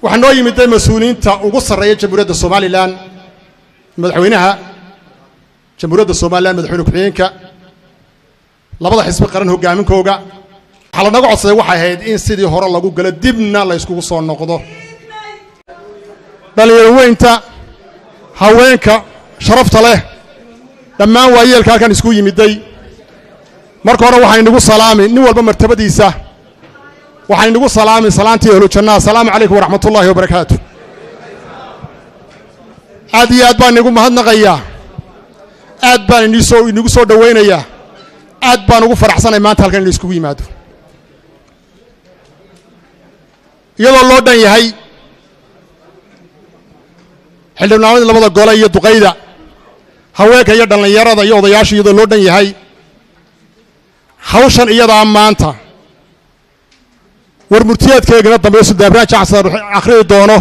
waxaa noo yimiday mas-uuliyiinta ugu sarreeya jamhuuriyadda somalilan madaxweynaha jamhuuriyadda somalilan madaxweyne ku-xigeenka labada xisbi qaran hogaaminkooga waxaa lanaga codsaday waxay ahayd in sidii hore lagu galo dibna la yskugu soo noqdo dhalinyaro weynta haweenka sharafta leh dhammaan waayeelka halkan isku yimiday marka hore waxaa inagu salaami nin walba martabadiisa waxaa inagu salaami salaantii ahlu jannaa asalaamu calaykum waraxmat ullaahi wabarakaatu aad iyo aad baan inagu mahadnaqayaa aad baan inisoo inagu soo dhowaynayaa aad baan ugu faraxsanay maanta halkan inu iskugu yimaado iyadoo loo dhan yahay xildhibnaanadii labada gole iyo duqayda haweenka iyo dhallinyarada iyo odayaasha iyadoo loo dhan yahay hawshan iyadaa maanta war murtiyaadkeegana dambe sudaanraan jacsan akhriyi doono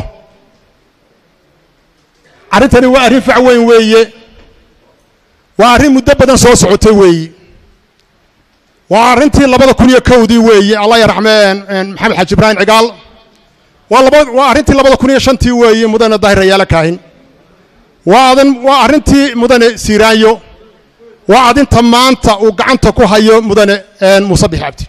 arrintani waa arrin fac weyn weeye waa arrin muddo badan soo socotay weeye waa arrintii labada kun iyo kowdii weeye allah yaraxmeen maxamed xaaji ibraahim cigaal waa laba waa arrintii labada kun iyo shantii weeye mudane daahir rayaale kaahin waa adin waa arrintii mudane siiraanyo waa adinta maanta uu gacanta ku hayo mudane muuse bix cabdi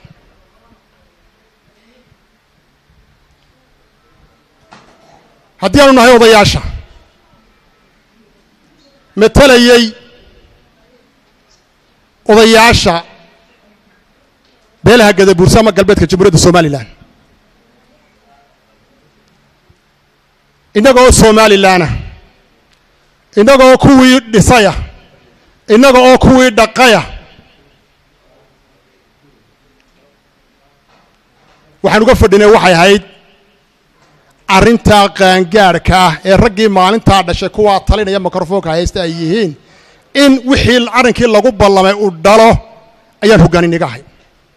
haddii aanu nahay odayaasha matelayey odayaasha beelaha gadabuurse ama galbeedka jamhuuriyadda somalilan innaga oo somalilanah innaga oo kuwii dhisaya innaga oo kuwii dhaqaya waxaan uga fadhinay waxay ahayd arrintaa qaangaadhka ah ee raggii maalintaa dhashay kuwaa talinaya mikrofoonka haysta ay yihiin in wixii arrinkii lagu ballamay uu dhalo ayaan hoggaaniniga ahay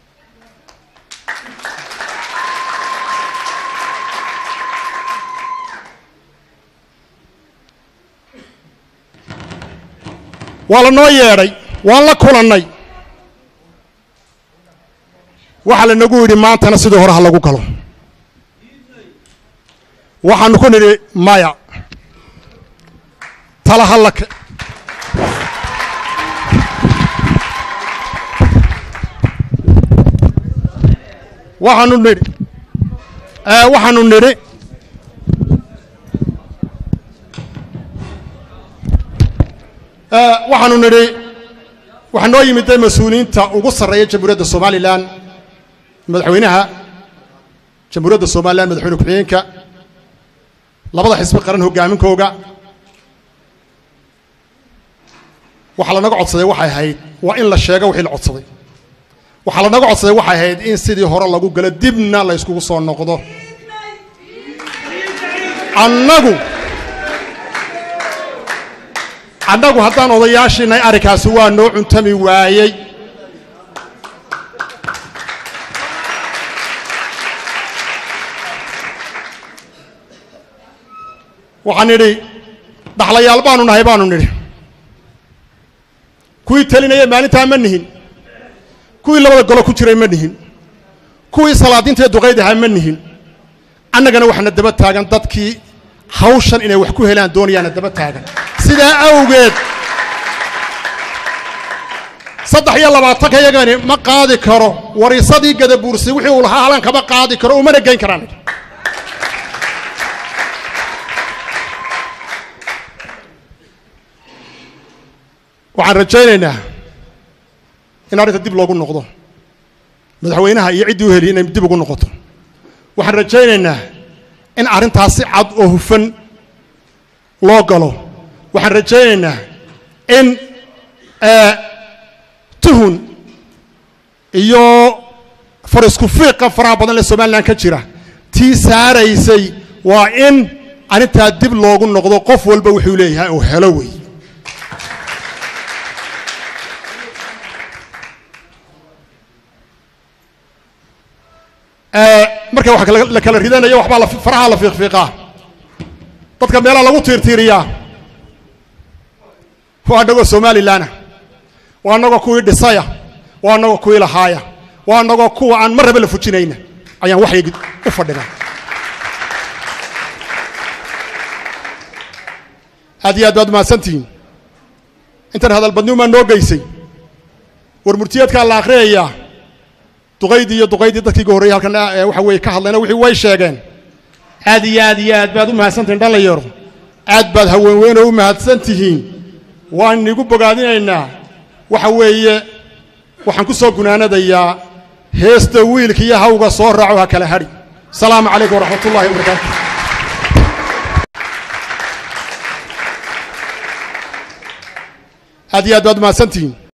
waa la noo yeedhay waan la kulannay waxaa lanagu yidhi maantana sidii hore ha lagu galo waxaanu ku nidhi maya tala hallake waxaanu nidhi waxaanu nidhi waxaanu nidhi waxaa noo yimiday mas-uuliyiinta ugu sarreeya jamhuuriyadda somalilan madaxweynaha jamhuuriyadda somalilan madaxweyne ku-xigeenka labada xisbi qaran hogaaminkooga waxaa lanaga codsaday waxay ahayd waa in la sheego wixii la codsaday waxaa lanaga codsaday waxay ahayd in sidii hore lagu galo dibna la yskugu soo noqdo annagu annagu haddaan odayaashiinay arrinkaasi waa noo cuntami waayey waxaan nidhi dhaxlayaal baanu nahay baanu nidhi kuwii telinaya maalintaa ma nihin kuwii labada golo ku jiray ma nihin kuwii salaadiinta ee duqayd ahaa ma nihin annagana waxaana daba taagan dadkii hawshan inay wax ku helaan doonayaana daba taagan sidaa awgeed saddex iyo labaatanka yagani ma qaadi karo wariisadii gadabuursi wixii uu lahaa halan kama qaadi karo umana geyn karaan waxaan rajaynaynaa in arrinta dib loogu noqdo madaxweynaha iyo ciddii u heliy inay dib ugu noqoto waxaan rajaynaynaa in arrintaas si cad oo hufan loo galo waxaan rajaynaynaa in tuhun iyo farisku fiiqa faraha badan ee somalilan ka jira tii saaraysay waa in arrintaa dib loogu noqdo qof walba wuxuu leeyahay oo helo wey marka wax la kala ridanayo waxbaa faraha la fiiqfiiqaa dadka meelaha lagu tiirtiiriyaa waa annagoo somalilanah waa annagoo kuwii dhisaya waa annagoo kuwii lahaaya waa annagoo kuwa aan mar raba la fujinayna ayaan waxyagi u fadhinaa aad iyo aad baad mahadsantihiin intan hadalbadniumaa noo geysay war murtiyeedkaa la akhriyayaa duqaydii iyo duqaydii dadkii ga horreyey halkan waxa weeye ka hadlayna wixii way sheegeen aad iyo aad iyo aad baad u mahadsantihiin dhallinyaro aad baad haweenweynoo u mahadsan tihiin waan igu bogaadinaynaa waxa weeye waxaan ku soo gunaanadayaa heesta wiilka iyo hawga soo raaco ha kala hadhi asalaamu calaykum waraxmat ullahi wabarakaatu aad iyo aad baad u mahadsantihiin